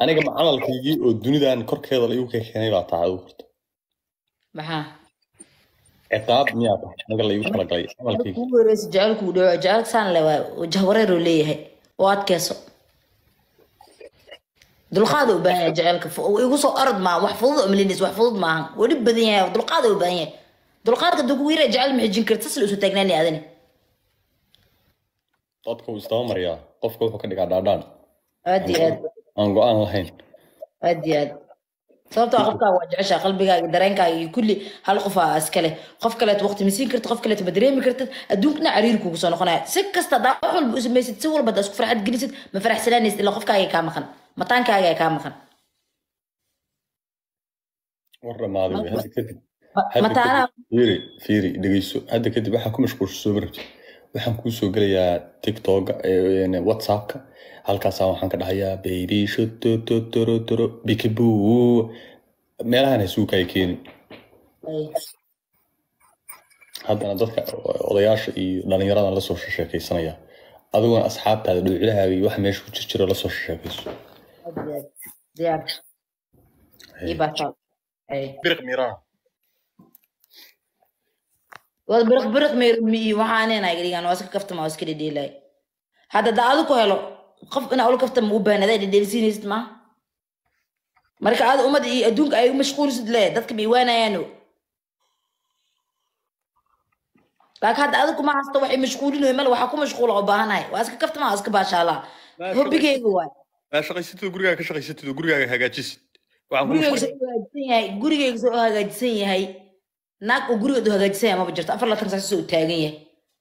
aniga macamalkaygii oo dunidan korkeeda la igu keenay baa tahay adigu horta maxaa ciqaab miyaa tahay aniga la igu talagalay camalkayga ugu horeysa jecelku u dhawo jecelka saan le waa jahwareer uu leeyahay oo adkeyso dulqaada u baahan yahay jecelka fu- igu soo orod maa wax fudud oo malinays wax fudud maahan wuu dhib badan yahay dulqaada u baahan yahay dulqaadka duu kugu yara jecel ma xijin karta sasla usoo taagnaani adani dadka wuu isdaba mariyaa qofka wuxuu ka dhigaa dhaadhaan aad iyo aad aan go-aan lahayn aad iyo aad sababtoo ah qofkaaga waa jeceshaa qalbigaaga dareenkaaga iyo kulli hal qof aa iskale qof kaleet waqti ma siin kartid qof kaleet ma dareemi kartid adduunkana cariiri kugu soo noqonaya si kasta hadaa wax walba u samaysid si walba hadaa isku farxad gelisid ma faraxsanaanaysid ilaa qofkaaga kaa maqan mataankaaga kaa maqan war dhamaaday wey. hadda kadib Ma- hadda mataanaha kadib fiiri fiiri dhegeyso hadda kadib waxaa ku mashquulsha soo marabtid waxaan kuu soo gelayaa tiktoka eh, whatsappka halkaasaan waxaan ka dhahayaa beyrisho tototoro bikibu meelahan hasuukaya keenin Ay, haddana dadka odayaasha iyo dhalinyaradan lasoo sheekaysanaya adiguna asxaabtaada dhowcilahaaga iyo waxa meesha ku jirjiro lasoo sheekayso aad iyo aad diyaar ii baataa Ay. biriq miraa waad biriq biriq meermi iyo waxaaneen ay dhigaan waa iska kaftama waa iska dhedheelay hadda da adu ku helo qof inaa ula kaftama u baahan adaa dhedheelsiinaysid ma marka aad ummad iyo adduunka ay u mashquulisid le dadka bay waanayaano laakiin hadda adigu ma haysto waxay mashquulinayo male waxaa ku mashquula oo baahanahay waa iska kaftama waa iska baashaalaa hobbigeyga waay maa shaqaysatid oo gurigaaga ka shaqaysatid oo gurigaaga hagaajisid waxaan kuu gurigeyga sheegay soo hagaajisan yahay gurigeyga soo hagaajisan yahay naag oo gurigeedu hagaajisan yahay maba jirto afar laatan saas soo taagan yahay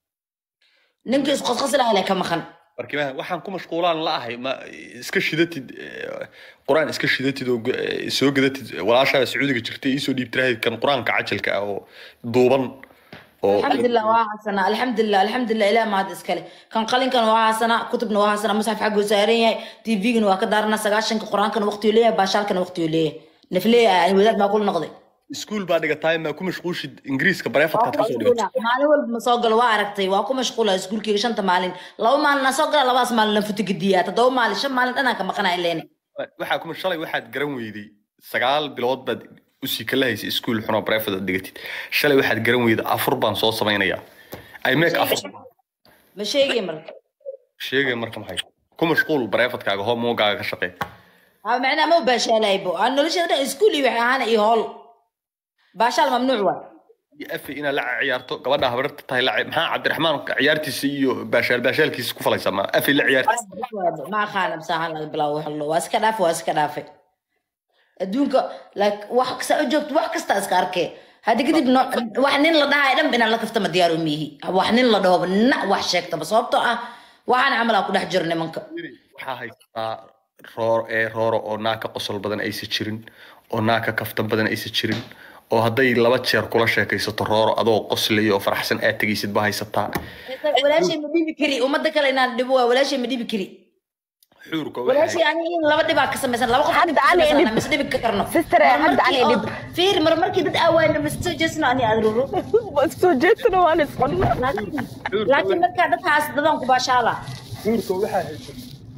ninka isqosqos lahaa le ka maqan markiimaha waxaan ku mashquulaan la ahay ma iska shidatid eh, qur-aan iska shidatid oo g- eh, soo gadatid walaashaa sacuudiga jirtay iisoo dhiibtirahayd kan qur-aanka cajalka ah oo duuban oo alxamdulilah waa hasanaa alxamdulilah alxamdulilah ilaah mahad iskale kan qalinkan waa hasanaa kutubna waa hasanaa musxaf xagguu saaran yahay tvgana waa ka daaranaa sagaashanka qur-aankana waqtiyu leeyahay baashaalkana waqtiyu leeyahay nafleeya wadaad baa kula noqday iskuul baa dhigataay maa ku mashquushid ingiriiska bareefadkaad kasoo dhigatay maalin walba ma soo galo waa aragtay waa ku mashquula iskuulkeyga shanta maalin laba maalin na soo gala labadaas maalin na futigadiyaa toddoba maalin shan maalin dhanaan ka maqanaa ileene waxaa kuma shalay waxaad garan weyday sagaal bilood baad usii kala haysay iskuul xunoo bareefad aad dhigatid shalay waxaad garan weyday afur baan soo samaynayaa i make afur ma sheegay marka sheegay marka maxay ku mashquul bareefadkaaga hoomogaaga ka shaqee ha macnaa ma baashaalaybo aan nolosheeda dhan iskuul iyo waxay ahaana iyo hool baashaal mamnuuc waa iyo afi inaad la ciyaarto gabadha habarta tahay la maxaa cabdiraxmaan ciyaartiisa iyo baashaal baashaalkiisa ku falaysaa ma afi la ciyaartiisa ma aqaana masaaxan laga bilaabo wax lo waa iska dhaafe waa iska dhaafe adduunka like wax kasta u joogto wax kasta iska arkee hadda kadib no- wax nin la dhahayo dhan inaan la kaftama diyaar u miihi wax nin la dhahoba na wax sheegtaba sababtoo ah waxaan camalaa ku dhex jiro nimanka waxaa haysataa roor ee rooro oo naaka qosol badan aysan jirin oo naaka kaftan badan aysan jirin oo hadday laba jeer kula sheekaysato rooro adoo qoslaya oo faraxsan aad tegaysid ba haysataa walaashay ma dhibi kari ummadda kale inaan dhibo waa walaashay ma dhibi kari xuurka walaashay ani in laba dhibaa ka samaysan laba qof Hadda ani dhib. mis dhibi karno Sister, Mar hadda markii ani oo- dhib. fiir mar markii dad aawayna mas soo jeesno ani adruro bas soo jeedtana waan isqonna laakiin markaa dadkaas dadan ku baashaala xuurka waxaa haysa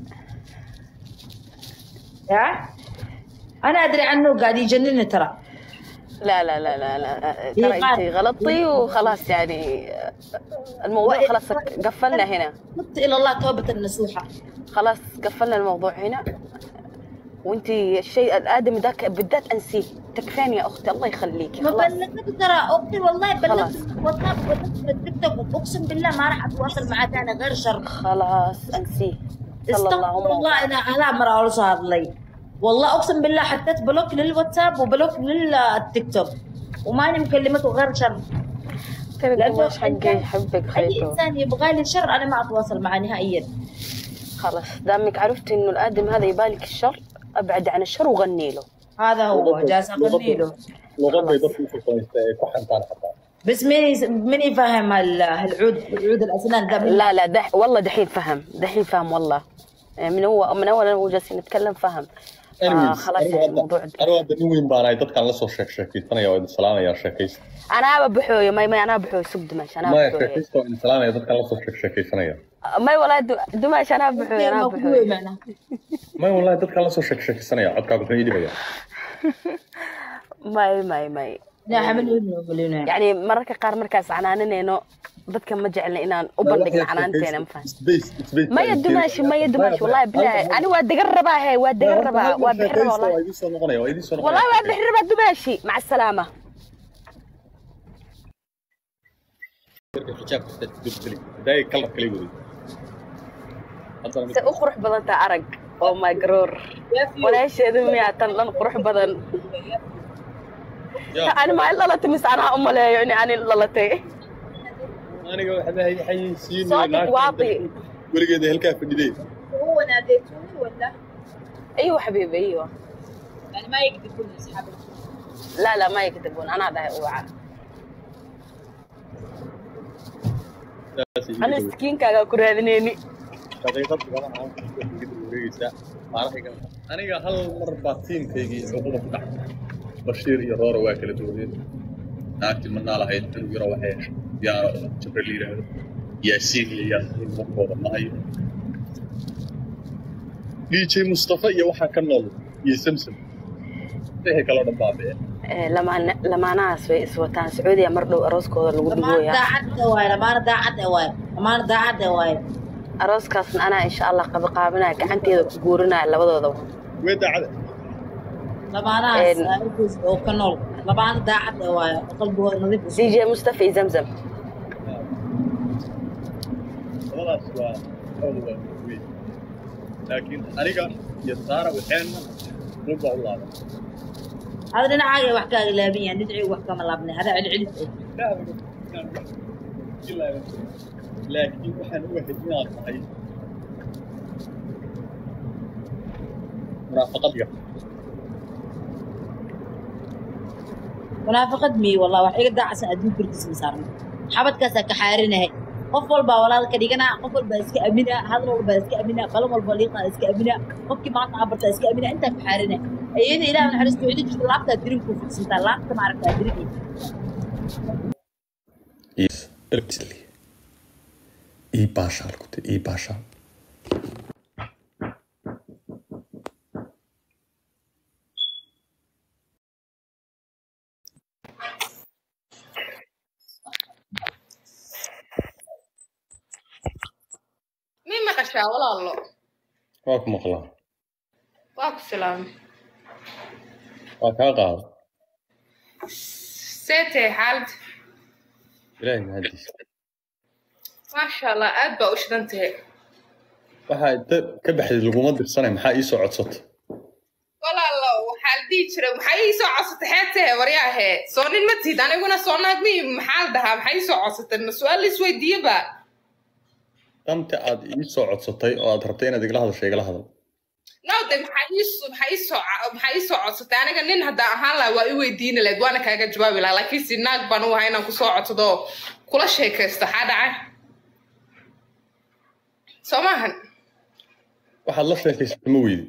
ya ana adri عنه قاعد يجنني ترى لا لا لا لا لا إيه ترى قال. انت غلطتي وخلاص يعني الموضوع وإيه- خلاص قفلنا هنا تبت الى الله توبه نصوحه خلاص قفلنا الموضوع هنا وانت الشيء الادمي ذاك بالذات انسيه تكفين يا اختي الله يخليكي ما خلاص بلغت ترى اختي والله خلاص. بلغت واتساب بلغت التيك توك اقسم بالله ما راح اتواصل معاه ثاني غير شر خلاص انسيه صلى استغفر الله الله انا انا مرة اول صار لي والله اقسم بالله حطيت بلوك للواتساب وبلوك للتيك توك وماني مكلمته غير شر ترى لأنه قماش حقي أنت- يحبك اي خيته انسان يبغى لي شر انا ما اتواصل معه نهائيا خلاص دامك عرفت انه الادم هذا يبالك الشر ابعد عن الشر وغني له هذا هو جالس اغني له luqaday dadku ku qoysta ee ku xantaan xataa بس مين مين يفهم ال- العود العود الاسنان ده من- لا لا دح والله دحين فهم دحين فهم والله من هو من اول هو جالسين نتكلم فهم آه خلاص يعني الموضوع anigu hadda nin weyn baanahay dadkaan lasoo sheek sheekaysanaya oo idin salaamaya sheekaysta انا بحوي ما ما انا بحوي سوق دمش انا maya بحوي sheekaysta oo idin salaamaya dadkaan lasoo sheek sheekaysanaya ما ولا دمش انا بحوي انا ما بحوي معنا may wallahi dadka la soo sheek sheekaysanaya codkaa wuxuu ii dhibaya may may may لا حمل ولنا يعني mararka qaar markaas canaananayno dadka ma jecelna inaan u bandhigno canaanteena ma fahan maya dumaashi maya dumaashi wallahi bilaahi ani waa degan rabaa he waa degan rabaa waa bixi rabaa wallahi waa idiin soo noqonaya waa idiin soo wallahi waa noqonaya bixi rabaa dumaashi maca asalaama xijaabka dubtali daay kalar kale waday haddana se u qurux badan taa arag oo my garoor walaasheedu miyaa tan dhan qurux badan yaa ani maa dhalatay mise anaa u maleeyo in ani dhalatay aniga waxba haysiin soo dhig waadi weligeeda halkaa fadhidee هو ناديتوني ولا ايوه حبيبي ايوه يعني ما يكذبون اصحابك لا لا ما يكذبون انا ده اوعى انا سكينكaaga ku raadinayni daqiiqad badan aan ku wareegaysaa maarahiga aniga hal mar baa tiimkaygii cuquba ku dhacay bashiir iyo roora waa kala duwaneen naagti manaa lahayd inuu yaro waxay heshay yaano jibril yidhaahdo yaasiin iyo yaasiin markooda mahayo dj mustafa iyo waxaa ka nool iyo samsam wixii kaloo dhan baabee lamaan lamaanahaas way iswataan sacuudiya mar dhow arooskooda lagu لما dhigooyaa داعد واي لما داعد واي لما داعد واي arooskaasna anaa insha allah qaba qaabinaya gacanteeda ku guurinaya labadooda wee daacada لما انا إن- اركز او كنول لما انا داعد واي قلبي نظيف dj mustafa iyo zamzam labadaas waa xool waa weyn laakiin aniga iyo saara waxeenna ruba u laaban هذا انا عاقل وحكا لابين ندعي وحكا ملابني هذا علي علي laakiin waxaan u ahayd inaad tahay munaafaqadiga منافقة مي والله وحيقة داعسة أدون كركس مسارنا حبت كاسا كحارنا هي qof walba walaalka dhigana qof walba iska amina hadal walba iska amina qalan walba liiqa iska amina qofkii maanta abarta iska amina intaa ku xaarina ayada ilaah naxariisto wixii jirta laabta dirinku fidsantaa laabta ma aragtaa dirinki ii baashaal ku ii baashaal mii maqashaa walaalo waa ku maqlaa waa ku salaamay waa kaa qaada see tahay xaalad ilaahay mahadiisa maasha allah aad baa u shidan tahay waxaa inta ka baxday laguma dirsanay maxaa ii soo codsatay walaalo waxaa la dhihi jiray maxaa ii soo codsatay xeed tahay waryaahe soo nin ma tihid aniguna soo naag mi maxaa la dhahaa maxaa ii soo codsatay ma su-aal la isweydiiyeba danta aad ii soo codsatay oo aad rabtay inaad igala hadasho igala hadal no de maxaa ii soo- maxaa ii soo ca- maxaa ii soo codsatay aniga nin haddaan ahaan lahaa waa i weydiini lahayd waana kaaga jawaabi lahaa laakiin si naag baan u ahaa inaan kusoo codsado oo kula sheekaysto xaa dhacay soo maahan waxaad la sheekaysatay ma weydi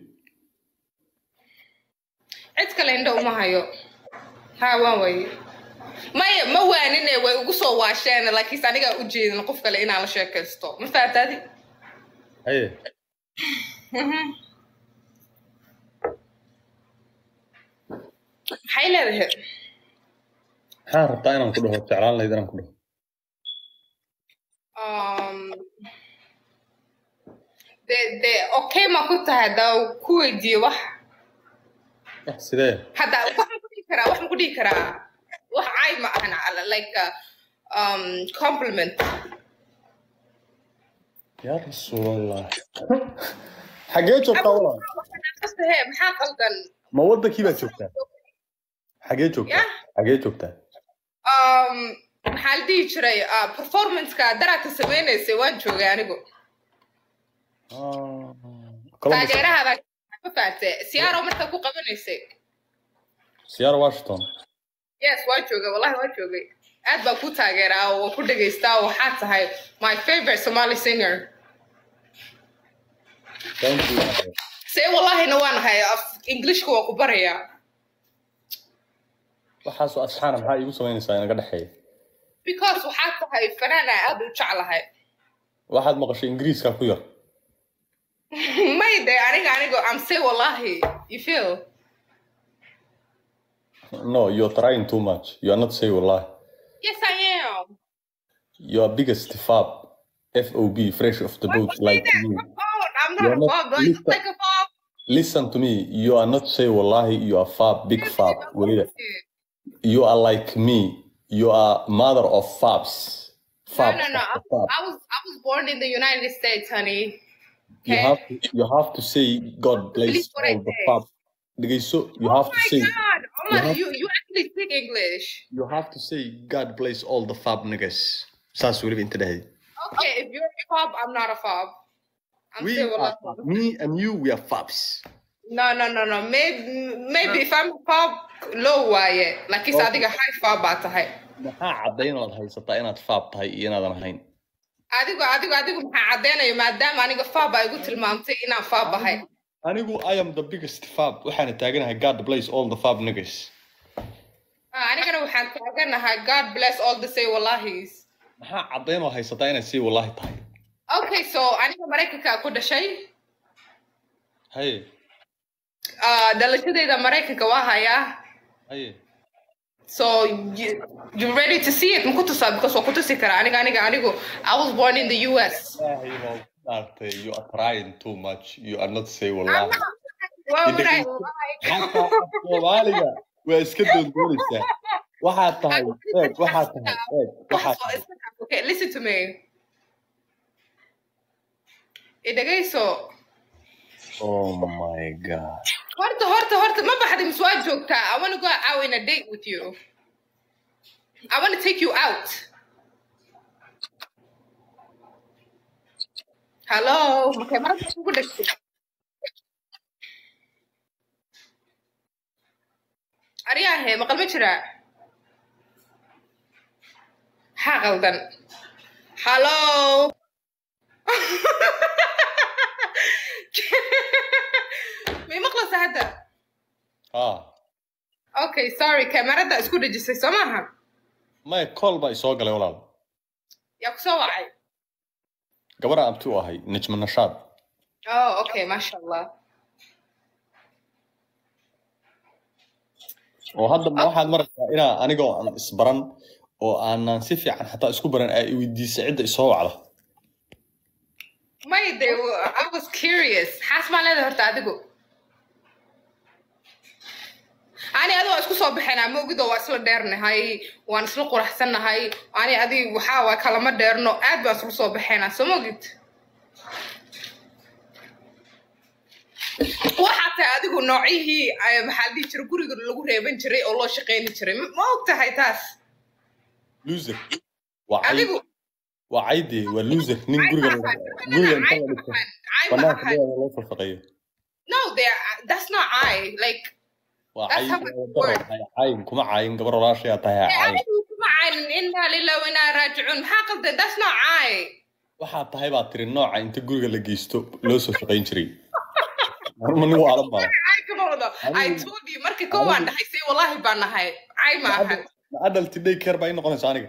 cid kale indho uma hayo ha waan waye maya ma waanine way ugu soo waasheen laakiinse anigaa u jeedin qof kale inaan la sheekaysto ma fahamtaadi haye maxay leedahay maxaa rabtaa inaan ku dhaho jeclaan lahayd inaan ku dhaho Um, de de okay ma ku tahay haddaa ku weydiiyo wax wax sidee hadda waxaan ku dhihi karaa waxaan ku dhihi karaa wax caay ma ahan ala- like uh, um, compliment yaa rasuulallah xagee joogtaa walaal Qastahe, maxaa qaldan ma wadankii baad joogtaa xagee joogtaa Yah. xagee joogtaa um, maxaa la dhihi jiray uh, performanceka daraadka sameynaysay waan joogay anigu Ah, Columbus. taageerahaada ma fahamtay siyaaro markaa ku qabanaysay Seattle Washington yes waa joogay wallahi waa joogay aad baa ku taageeraa oo waan ku dhegaystaa oo waxaa tahay my favorite somali singer thank you see wallahina waan ahay af englishka waan ku barayaa waxaasoo asxaana maxaa iigu samaynaysaa inaga dhexeeya because waxaa tahay fanaana aad u jeclahay waxaad maqashay ingiriiska ku yar may de aniga anigo I'm say wallahi you feel No, you're trying too much. You are not saying wallahi. yes I am Your biggest fab, FOB, fresh off the boat, Why like that? you. I'm not You're a not- fob do I look listen. like a fob Listen to me. You are not saying wallahi. You are fab, big fab. Waliya. You are like me. You are mother of fabs. no Fab. no no I, fab. I was I was born in the United States honey You okay have to, you have to say God bless Believe what I all the say. fab. So you oh have to my say god oh you my have- you you actually speak English you have to say God bless all the fab niggas. Saas weliba inta dhahay. okay if you're a fob I'm not a fob I'm We say are, wallahi me and you, we are fabs. No, no, no, no. Maybe, maybe if I'm pop low waaye. Like is Okay. adiga high fab baa tahay. Maxaa caddayn inaad haysataa inaad fab tahay iyo inaadan ahayn? Adigu, adigu, adigu maxaa caddeynayo maadaama aniga fab ay igu tilmaamtay inaan fab ahay. Anigu I am the biggest fab. Waxaana taaganahay God bless all the fab niggas. Ah, Anigana waxaan taaganahay God bless all the say wallahis. Maxaa caddayn oo haysataa inaad sii wallahi tahay? Okay, so aniga Maraykanka ku dhashay. Haye, Ah, dhalashadayda Maraykanka waa hayaa. haye. So you, you ready to see it? Maku tusaa because waa ku tusi karaa. Aniga, aniga, anigu. I was born in the US. Ilaahay baa ku dhaartay. You are trying too much. You are not saying I'm wallahi. not- Why would I lie? Xataa af Soomaaliga waa iska doondoonaysaa. Waxaad tahay, eeg, waxaad tahay, eeg, waxaad tahay. Okay, listen to me. Idagayso. Oh my god. Horta, horta, horta, ma baxday mise waa joogtaa? I want to go out on a date with you. I want to take you out. Hello. Okay, marka kugu dhashay. Aryahe, maqal ma jiraa? Maxaa qaldan? Hello. May maqlaysaa hadda? Ah, Okay, sorry, kamarada isku dhejisay soo maaha? maya call baa isoo galay walaal. Yaa ku soo wacay? Gabadha abti u ahay, Najma Nashaad. Oh, okay, masha Allah. oo hadda ma waxaad maraysaa inaa anigoo aan isbaran oo aanan si fiican xataa isku baran ay i weydiisay cidda isoo wacda May de, I was curious. Xaas maa leedahay horta adigu? Ani adigu waa isku soo baxaynaa moogidoo waa isla dheernahay, waan isla quraxsannahay, ani adi waxaa waa kalama dheerno, aad baan isla soo baxaynaa, soo moogid? waxaa tahay adigu noocyihii ay maxaa la dhihi jiray guriga lagu reeban jiray oo loo shaqayni jiray ma ma og tahay taas loser waa cayd adigu waa cayde waa loser nin cay guriga ma guriga ahan inta la dhigto cay ma banaanka ahan leedahay loo falfaqeeyo no there that's not I like waa That's cay how it daro works. tahay cayn kuma cayin gabar walaashayaa tahay ha cayin anigu kuma caynin inaa lilah wa inaa raajicuun maxaa qaldan that's not I waxaa tahay baa tiri nooca inta guriga la geysto loo soo shaqayn jiray marma nin waalan baa cay kama wado I Adigu- told you markii koo waan dhahay say wallahi baan nahay cay ma ahan adalti day care baa ii noqonaysa aniga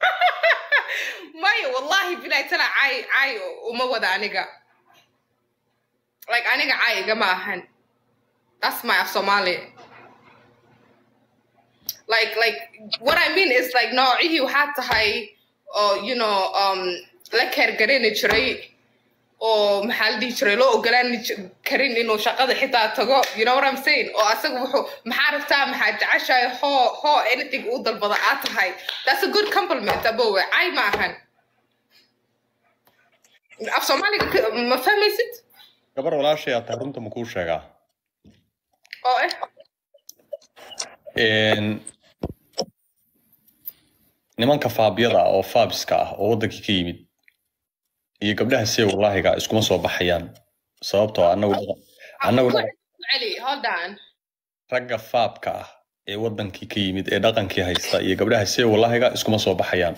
maya wallahi bilahi tala cay cay uma wada aniga like aniga cay igama ahan that's my af somali like like what i mean is like noocihii waxaa tahay oo you know um la keergarani jiray oo maxaa la dhihi jiray loo ogolaan ji- karin inuu shaqada xitaa tago you know what i'm saying oo asaga wuxuu maxaa rabtaa maxaa jeceshahay hoo hoo anything uu dalbada aa tahay that's a good compliment abowe cay ma ahan af soomaaliga ka- ma fahmaysid gabar walaashayaa tahay runta ma kuu sheegaa oo eh Een, nimanka faabyada ah oo faabiska ah oo wadankii ka yimid iyo gabdhaha see wallaahiga iskuma soo baxayaan sababtoo ah anagu dhaqan- anagu dhaqan- celi hold on ragga faabka ah ee wadankii ka yimid ee dhaqankii haysta iyo gabdhaha see wallaahiga iskuma soo baxayaan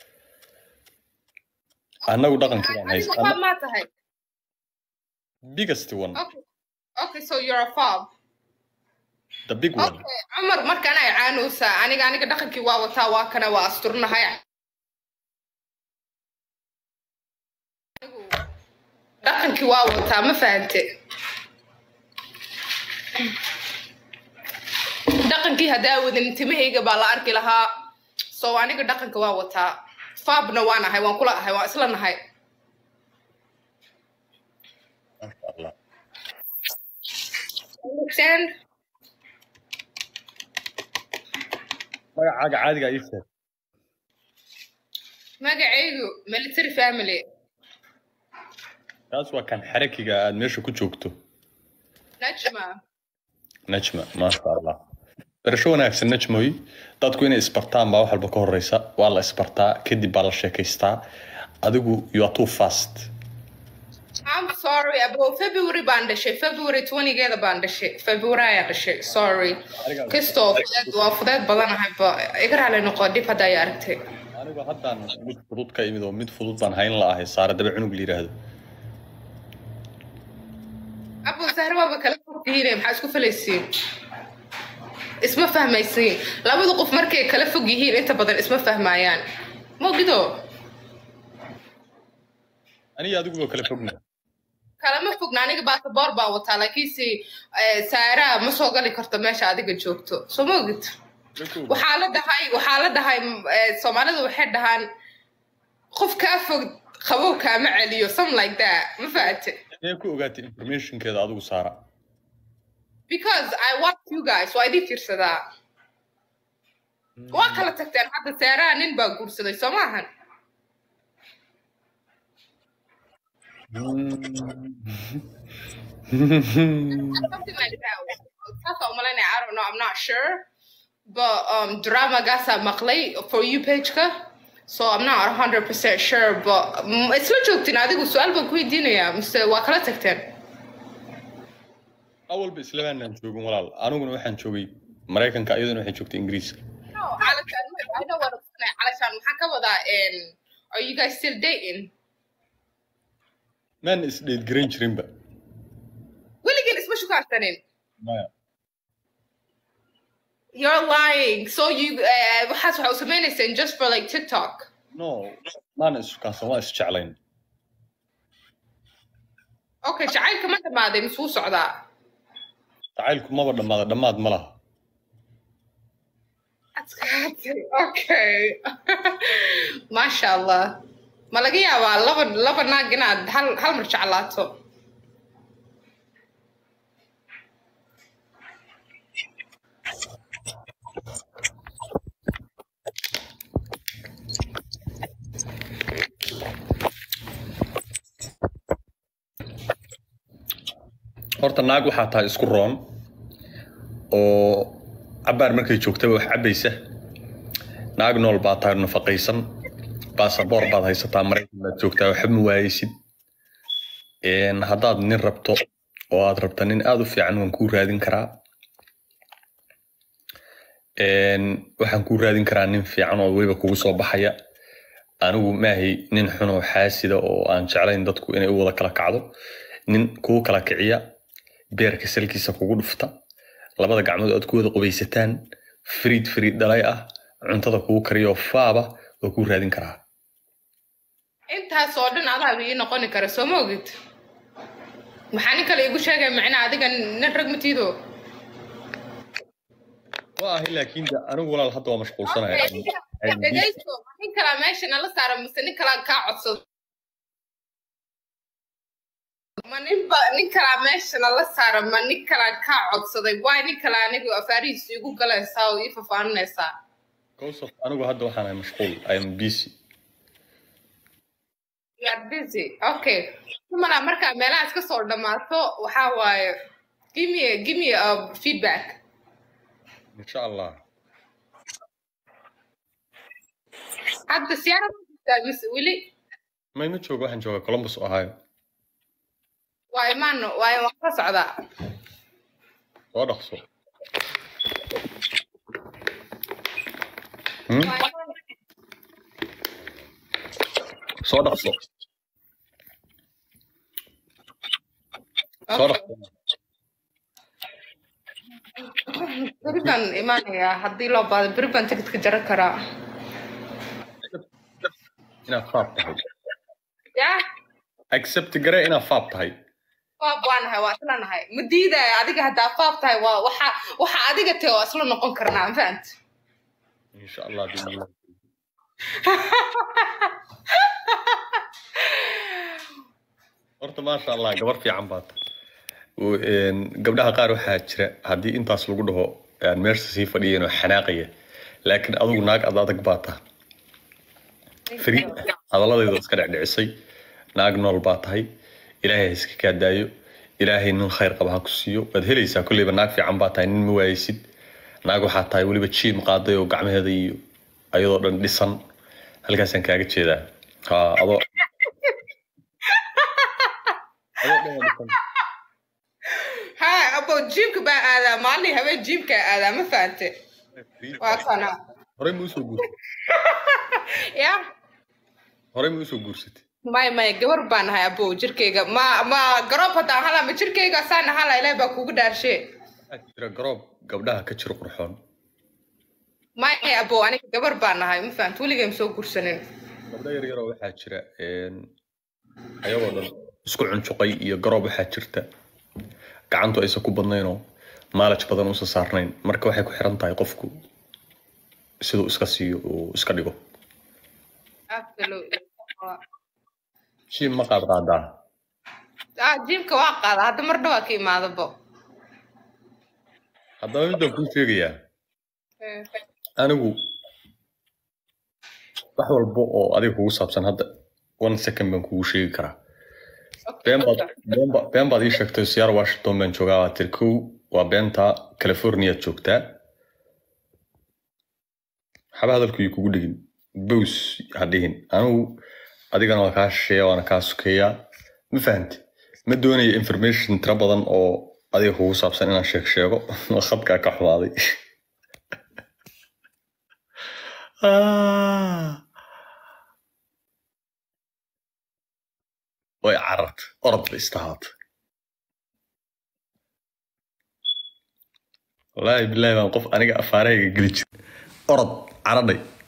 anagu dhaqankii baan adigu haysta fob maa tahay biggest one okay okay so you're a fob the big one okay cumar markaan ay caanowsaa aniga aniga dhaqankii waa wataa waa kana waa asturnahay Anigu dhaqankii waa wataa ma fahante dhaqankii haddaa wadin timahayga baa la arki lahaa so aniga dhaqanka waa wataa faabna waan ahay waan kula ahay waan isla nahay maasha allah understand magacaaga caadiga ii sheeg magacaygu military family kaas waa kan xarakiga aad meesha ku joogto najma najma maasha allah barasho wanaagsan najmoy dadku inay isbartaan baa wax walba ka horeysa waa la isbartaa kadib baa la sheekaystaa adigu you are too fast I'm sorry about February baan dhashay February 20geeda baan dhashay February ayaan dhashay sorry kastoo fudeed waa fudeed badanahay ba iga raali noqo dib hadda ay aragtay anigu haddaan mid fudud ka imid oo mid fudud baan hayn la ahay saare daba cunug la yidhaahdo abu sahre waaba kala fogtihiine maxaa isku falaysiin isma fahmaysiin labada qof markay kala fog yihiin inta badan isma fahmayaan mogido aniga adiguba kala fogna kalama fogna aniga basaboor baan wataa laakiinse eh, saaraa ma soo gali karto meesha adiga joogto soo mogid waxaa la dhahay waxaa la dhahay mm, eh, soomaalida waxay dhahaan qof kaa fog qabow kaama celiyo some like that ma fahate ee ku ogaatay informationkeeda adigu saara because I watch you guys waa idin fiirsadaa waa kala tagteen hadda saaraa nin baa guursaday soo maahan something like that saasa umalaynaya I don't know I'm not sure but um dramagaasaa maqlay for you pageka so I'm not 100% sure but mm, isla joogtiin adigu su-aal baan ku weydiinayaa mise waa kala tagteen awalba islamaanaan joogin walaal aniguna waxaan joogay maraykanka iyaduna waxay joogtay ingiriiska No, علشان I know what I'm saying. علشان maxaa ka wadaa in are you guys still dating? maan isdheedgaran jirinba Weligiin isma shukaarsanin. maya You're lying. So you uh, waxaas waxa u sameynayseen just for like TikTok. no maana issukaansan waa isjeclayn Okay, jacaylka ma dhamaaday mise wuu socdaa? jacaylku maba dhammaada dhammaad ma laha Adkaatay. Okay. Masha Allah. Ma laga yaabaa laba laba naag inaad hal hal mar jeclaato? horta naag waxaa tahay isku roon oo cabaar markay joogtaba wax cabaysa naag nool baa tahay nafaqaysan baasaboor baad haysataa maraykan baad joogtaa waxba ma waayeysid Een, haddaad nin rabto oo aad rabta nin aad u fiican waan kuu raadin karaa Een, waxaan kuu raadin karaa nin fiican oo weliba kugu soo baxaya anigu maahay nin xun oo xaasida oo aan jeclayn dadku inay u wada kala kacdo nin kugu kala kiciya beerka salkiisa kugu dhufta labada gacmood aad ku wada qubaysataan fariid fariid dhalay ah cuntada kugu kariyo faaba oo kuu raadin karaa intaas oo dhan adaa ii noqoni kara soo ma ogid maxaa nin kale igu sheegay macnaa adiga nin rag matiido waa ahay laakiin de anigu walaal hadda waa mashquulsanaya dhegaysto nin kalaa meesha nala saara mise nin kalaa kaa codsado ma ninba nin kalaa meesha nala saara ma nin kalaa kaa codsaday waay nin kalaa anigu afaarihiisa igu galaysaa oo ii fafaaninaysaa Kowsaf, anigu hadda waxaan ahay mashquul I am busy You are busy. Okay. Kumala markaa meelahaas ka soo dhammaato waxaa waaye give me a, give me a feedback. insha allah Hadda siyaarada ma jirtaa mise weli mayma joogo waxaan joogaa columbus ohio waa imaan waa waan ka socdaa. soo dhaqso Hmm? Waa imaan- soo dhaqso soo Okay. dhaqso Beri baan imaanayaa haddii loo baahdo beri baan tigidhka jaran karaa. inaad faab tahay Yaa accept gare inaad faab tahay faab waa nahay waa isla nahay ma diidaya adiga haddaa faab tahay waa waxa waxa adiga tahay waa isla noqon karnaa ma fahant insha allah biidnillah. horta maasha allah gabar fiican baad U- een, gabdhaha qaar waxaa jira haddii intaas lagu dhaho aan meesha sii fadhiyeen oo xanaaqaya laakiin adigu naag ad adag baa taha fariid hadalladeeda iska dhecdhicisay naag nool baa tahay ilaahay ha iska kaa daayo ilaahay nin khayr qaba ha ku siiyo waad helaysaa kolleyba naag fiican baa tahay nin ma waayeysid naag waxaa tahay weliba jiim qaaday oo gacmaheeda iyo ayadoo dhan dhisan halkaasaan kaaga jeedaa ha adoo adoo dhan waa dhisan ha abo jiimka baa aadaa maalin habeen jiimka aadaa ma fahante waa kana horey ma usoo guursatay ya horey ma usoo guursatay maya maya gabar baa nahay abo jirkeyga ma ma garoob haddaan hala ma jirkeyga saan hala ilaah baa kugu dhaarshe waxaa jira garoob gabdhaha ka jiro qurxoon maya abo aniga gabar baa nahay ma fahant weligay ma soo gursanin gabdho yar yaroo waxaa jira een, ayagoo dhan isku cuncuqay iyo garoob waxaa jirta gacantu aysan ku badnaynoo maalaj badan uusan saarnayn marka waxay ku xiran tahay qofku siduu iska siiyo uu iska dhigo Absolutely. jiim ma qaad qaadaa ah jiimka waa qaada hadda mar dhawaa ka imaadabo haddaba midaan kuu sheegayaa anigu wax walba oo adiga kugu saabsan hadda one second baan kugu sheegi karaa been baad been ba- been baad ii sheegtay siyaar washington baan joogaa waa tiri kow waa beenta californiaad joogtaa waxba hadalku ii kugu dhigin bows ha dhihin anigu adigana waa kaa shisheeya waana kaa sukeeyaa ma fahamti ma doonayo information tiro badan oo adiga kugu saabsan inaan sheeg sheego khadkaa ka xumaaday Ah. way carart orod ba istahaat wallaahi bilaahi baan qof aniga afaarahayga geli jir orod caradhay